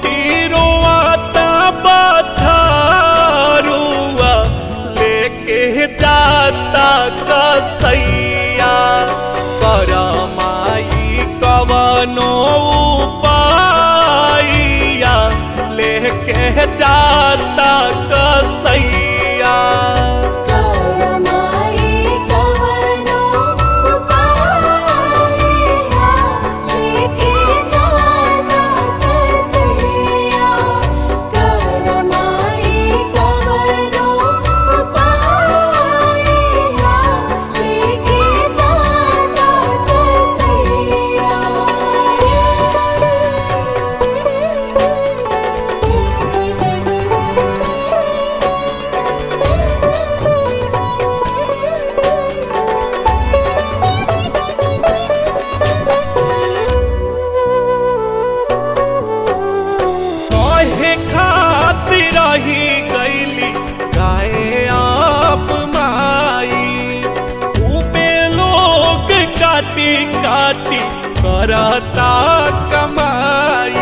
छोटी रोआता बछारुआ लेके जाता कसैया करमाई कवनो उपाइया लेके जाता कसैया करमाई कवनो उपाइया लेके जाता कसैया करमाई कवनो उपाइया लेके जाता कहे खातिर रही गईली गाए आप माई खूबे लोग काटी काटी करता कमाई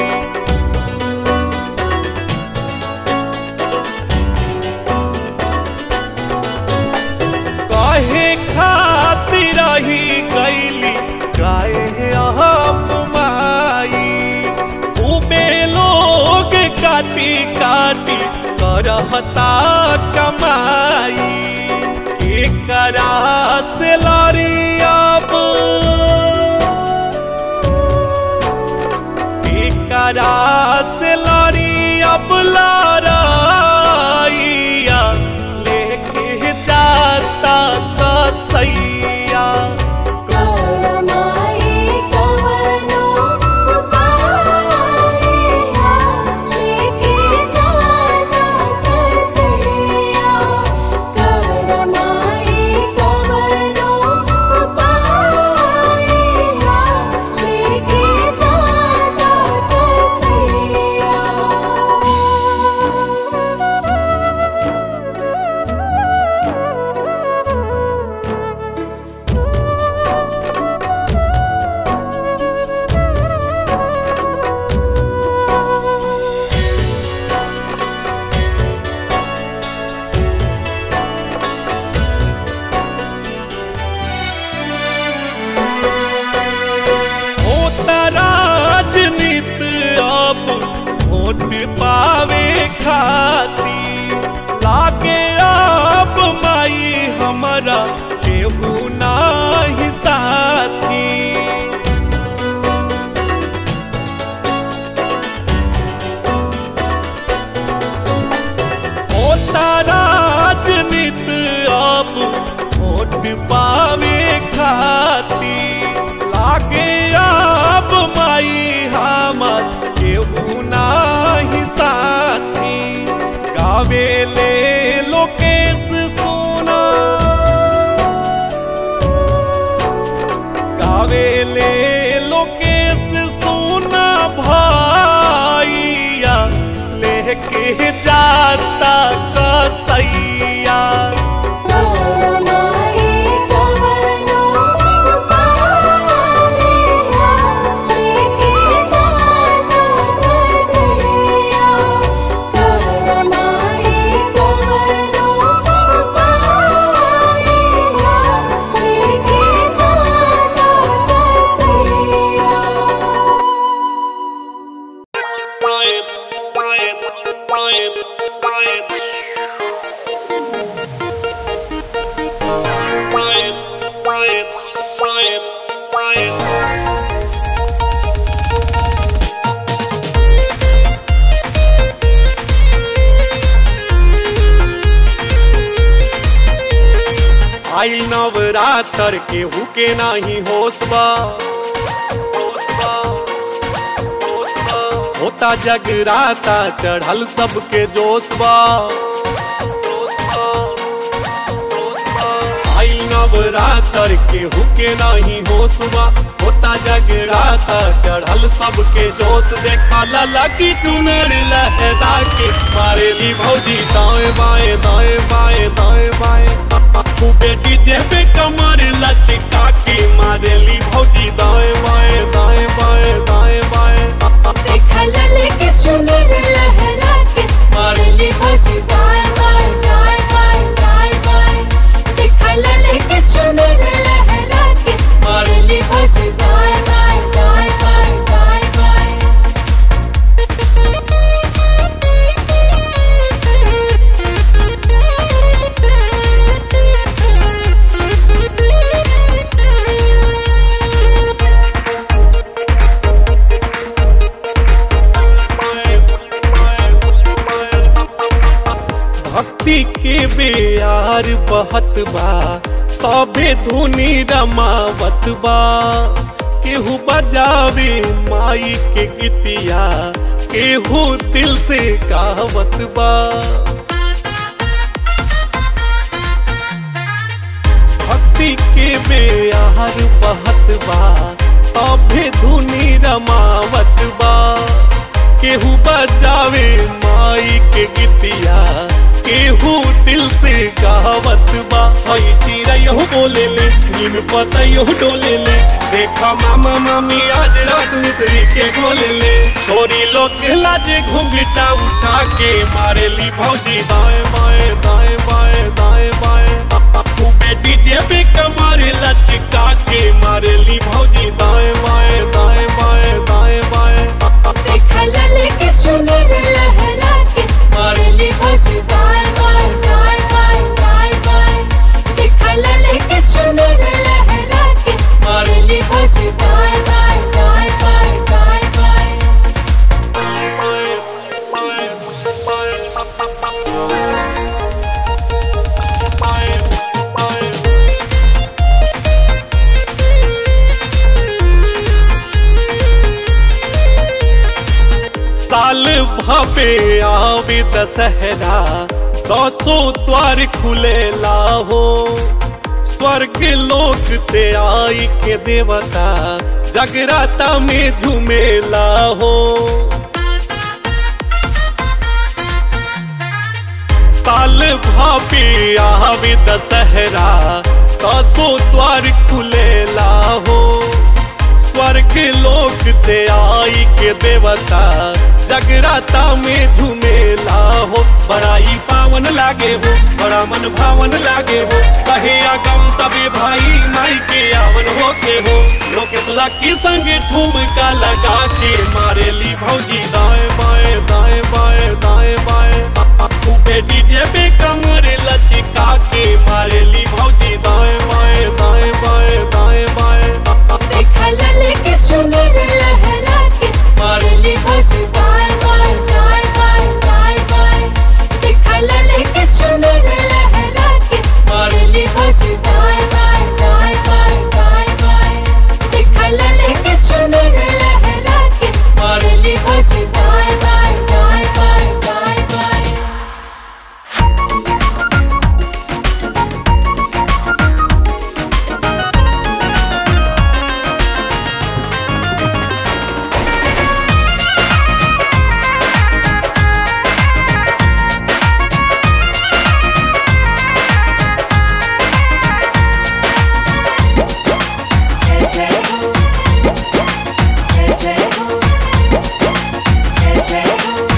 कहे खातिर रही गईली गाए आप माई खूबे लोग काटी काटी करहता कमाई के करा से लारी अब के करा से लारी अब लाराइया लेके जाता कसैया करमाई कवनो उपाइया लेके जाता कसैया करमाई कवनो उपाइया लेके जाता होता राजनीति अब वोट पावे खाती लागे अब माई हमारा केहू नाही साथी होता राजनीति अब वोट पावे खाती लागे अब माई हमर केहू नाही साथी गावे ले लोकेश सोना गावे ले लोकेश सोना भाइया लेके जाता कसैया करमाई कवनो उपाइया लेके जाता कसैया करमाई कवनो उपाइया लेके जाता कसैया आई नवरात्र के हुके नाही होसबा होसबा, होसबा। होता जगराता चढ़ल सबके जोशबा आई नवरात्र के हुके नाही होसबा होता जगराता चढ़ल सबके जोश देखा लला की चुनर लहरा के मारेली भौजी दाएं बाएं दाएं बाएं दाएं बाएं खूबे डीजे पे कमर लचका के मारेली भौजी दाएं बाएं दाएं बाएं दाएं बाएं देखल लेके भक्ति के बेयार बहत बा सभे धुनी रमावत बा केहू बजावे माई के गीतिया केहू दिल से गावत बा भक्ति के बेयार बहत बा सभे धुनी रमावत बा केहू बजावे माई के गीतिया केहू दिल से गावत बा हई चिड़ैयो बोले ले नीम पतैयो डोले ले देखा मामा मामी आज रस मिश्री के गोले ले छोरी लोग के लाजे घुंघटा उठा के मारे ली भौजी दाएं बाएं दाएं बाएं दाएं बाएं खूबे डीजे पे कमर लचका के मारे ली भौजी दाएं बाएं दाएं बाएं दाएं बाएं देखल लेके चुनर लहरा के मारली भज गाय गाय गाय गाय गाय गाय देखल लेके चुनर लहरा के मारली भज गाय गाय गाय गाय गाय गाय साल भपे आवे दशहरा दसो द्वार खुले लाहो स्वर्ग लोक से आई के देवता जगराता में झूमेला हो साल भापे आवे दशहरा दसो द्वार खुले लाहो स्वर्ग लोक से आई के देवता जगराता में झूमेला हो बड़ाई पावन लागे हो बड़ा मन भावन लागे हो कहे आगम तबे भाई माई के आवन होके हो लोकेश लकी संग ठुमका लगा के मारे ली भौजी दाएं बाएं दाएं बाएं दाएं बाएं खूबे डीजे पे कमर लचका के मारे ली भौजी दाएं बाएं दाएं बाएं दाएं बाएं देखल लेके चुनर लहरा के मारली भज गाय गाय गाय गाय गाय गाय देखल लेके चुनर लहरा के मारली भज गाय गाय गाय गाय गाय गाय देखल लेके चुनर लहरा के मारली भज गाय गाय गाय गाय गाय गाय जय जय हो जय जय हो जय जय हो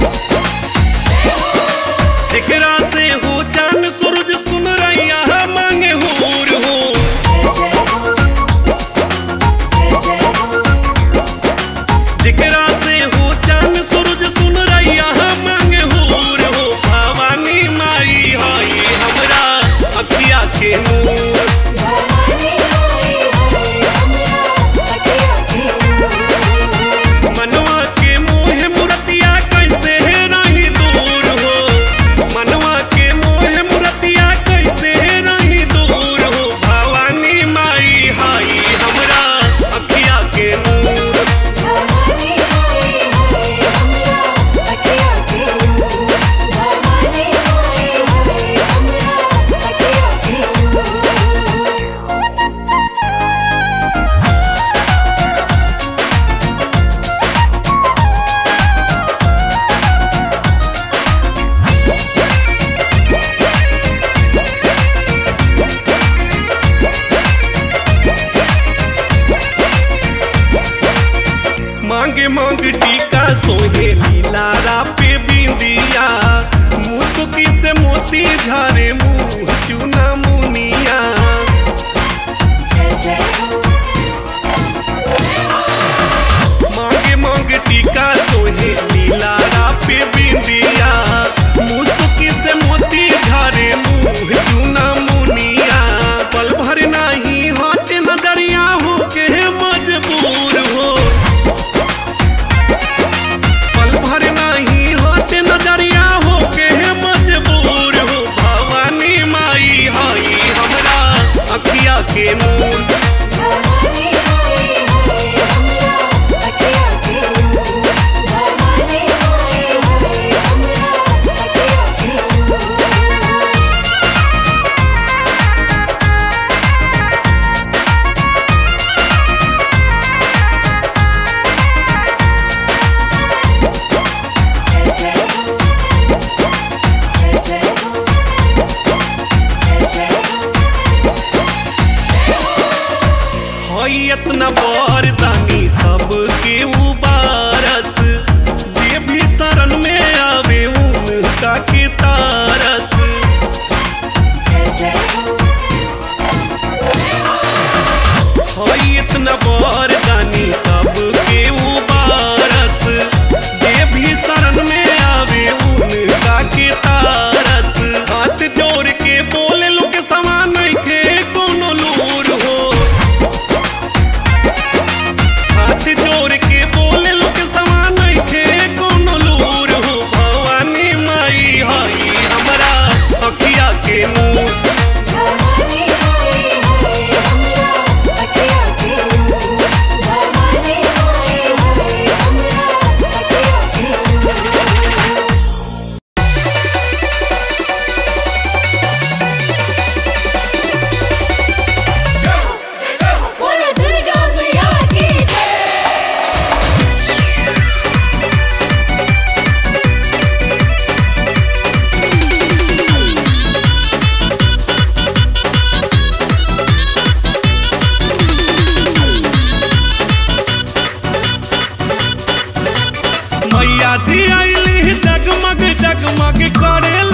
जेकरा से हो चांद सूरज सुन रैया मांगे हूर हो जय जय हो जय जय हो जेकरा से हो चांद सूरज सुन रैया मांगे हूर हो भवानी माई हाई हमरा अखिया के नूर भवानी आई है हमरा अखिया के नूर मनवा के मोह मुरतिया कैसे रही दूर हो मनवा के मोह मुरतिया कैसे रही दूर हो भवानी माई हाई हमरा अखिया के नूर भवानी आई है हमरा अखिया के नूर भवानी आई है हमरा अखिया के नूर मांगे मांग टीका सोहे लीलारा पे बिंदिया मुसुकी से मोती झारे मुंह चुना मुनिया जय जय हो मांगे मांग टीका सोहे लीलारा पे बिंदिया मुसुकी से मोती झारे मुंह चुना मुनिया पल भर नाही हट नजरिया हो के मजबूर हो पल भर नाही हट नजरिया हो के मजबूर मैया जी आईली जगमग जगमग करे